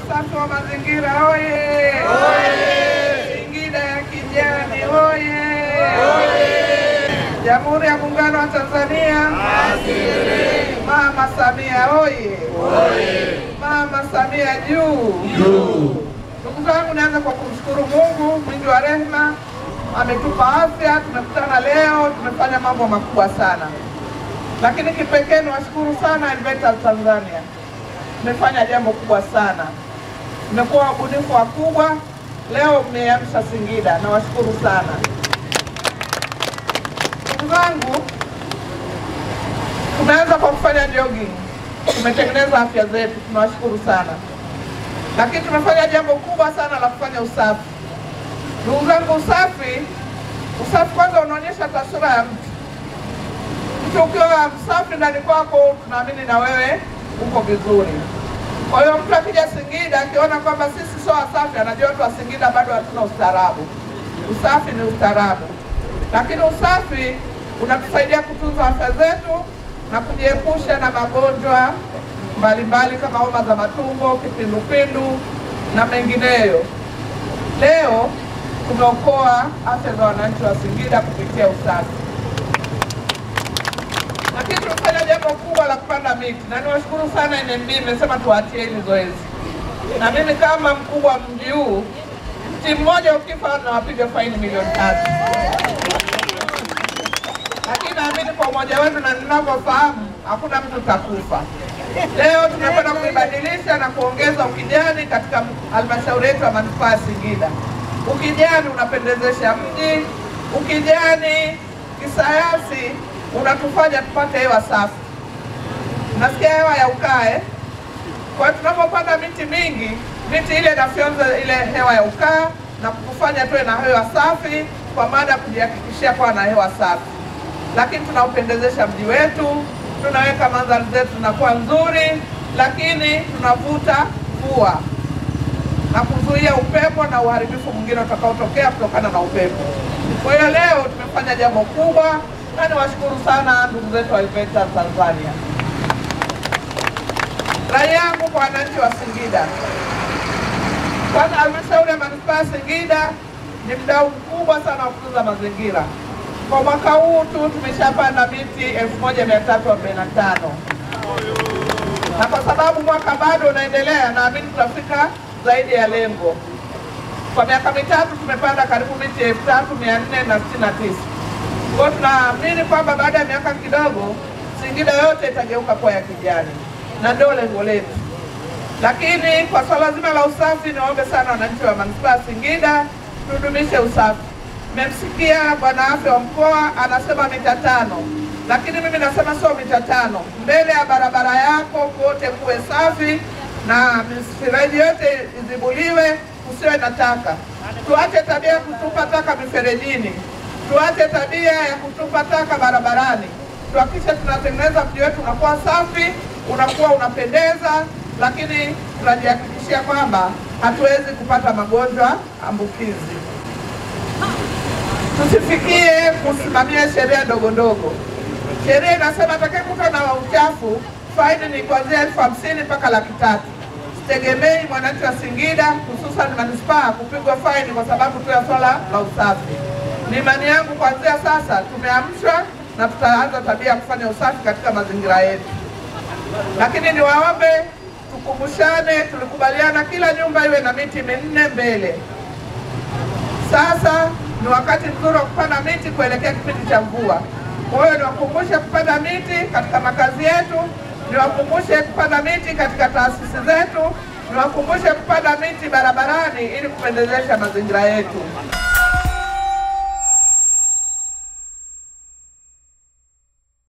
usafi wa mazingira oye! Singida ya kijani oye! Jamhuri ya Muungano wa Tanzania, Mama Samia oye! Mama Samia juu! Ndugu zangu, naanza kwa kumshukuru Mungu mwingi wa rehema, ametupa afya, tumekutana leo, tumefanya mambo makubwa sana, lakini kipekee niwashukuru sana Environmental Tanzania, mmefanya jambo kubwa sana, mmekuwa wabunifu wakubwa, leo mmeamsha Singida, nawashukuru sana ndugu zangu. Tumeanza kwa kufanya jogging, tumetengeneza afya zetu, tunawashukuru sana lakini tumefanya jambo kubwa sana la kufanya usafi. Ndugu zangu, usafi usafi kwanza unaonyesha taswira ya mtu. Mtu ukiwa msafi ndani kwako, tunaamini na wewe uko vizuri. Kwa hiyo mtu akija Singida akiona kwamba sisi sio wasafi, anajua watu wa Singida bado hatuna ustaarabu. Usafi ni ustaarabu, lakini usafi unatusaidia kutunza afya zetu na kujiepusha na magonjwa mbalimbali kama homa za matumbo, kipindupindu na mengineyo. Leo tumeokoa afya za wananchi wa Singida kupitia usafi, lakini tumefanya jambo kubwa la kupanda miti, na niwashukuru sana NMB, imesema tuachie hili zoezi, na mimi kama mkubwa wa mji huu, mti mmoja ukifa nawapiga faini milioni tatu lakini naamini kwa umoja wetu na ninavyofahamu hakuna mtu takufa. Leo tumekwenda kuibadilisha na kuongeza ukijani katika halmashauri yetu ya manispaa ya Singida. Ukijani unapendezesha mji, ukijani kisayansi unatufanya tupate hewa safi. Nasikia hewa ya ukae. Kwa hiyo tunapopanda miti mingi, miti ile inafyonza ile hewa ya ukaa na kutufanya tuwe na hewa safi, kwa maana ya kujihakikishia kuwa na hewa safi lakini tunaupendezesha mji wetu, tunaweka mandhari zetu zinakuwa nzuri, lakini tunavuta mvua na kuzuia upepo na uharibifu mwingine utakaotokea kutokana na upepo. Kwa hiyo leo tumefanya jambo kubwa, na niwashukuru sana ndugu zetu wa Environmental Tanzania. Rai yangu kwa wananchi wa Singida, kwanza, halmashauri ya manispaa ya Singida ni mdau mkubwa sana wa kutunza mazingira. Kwa mwaka huu tu tumeshapanda miti 1345 na kwa sababu mwaka bado unaendelea, naamini tutafika zaidi ya lengo. Kwa miaka mitatu tumepanda karibu miti 3469 kwa hiyo tunaamini kwamba baada ya miaka kidogo Singida yote itageuka kuwa ya kijani, na ndio lengo letu. Lakini kwa swala zima la usafi, niwaombe sana wananchi wa manispaa ya Singida tudumishe usafi. Mmemsikia bwana afya wa mkoa anasema mita tano, lakini mimi nasema sio mita tano. Mbele ya barabara yako kote kuwe safi na mifereji yote izibuliwe, kusiwe na taka. Tuache tabia ya kutupa taka miferejini, tuache tabia ya kutupa taka barabarani. Tuhakikishe tunatengeneza mji wetu unakuwa safi, unakuwa unapendeza, lakini tunajihakikishia kwamba hatuwezi kupata magonjwa ambukizi. Tusifikie kusimamia sheria ndogo ndogo. Sheria inasema atakayekuta na uchafu faini ni kuanzia elfu hamsini mpaka laki tatu. Sitegemei mwananchi wa Singida hususan manispaa kupigwa faini kwa sababu tu ya swala la usafi. Ni imani yangu kuanzia sasa tumeamshwa na tutaanza tabia ya kufanya usafi katika mazingira yetu, lakini niwaombe tukumbushane, tulikubaliana kila nyumba iwe na miti minne mbele. Sasa ni wakati mzuri wa kupanda miti kuelekea kipindi cha mvua. Kwa hiyo niwakumbushe kupanda miti katika makazi yetu, niwakumbushe kupanda miti katika taasisi zetu, niwakumbushe kupanda miti barabarani ili kupendezesha mazingira yetu.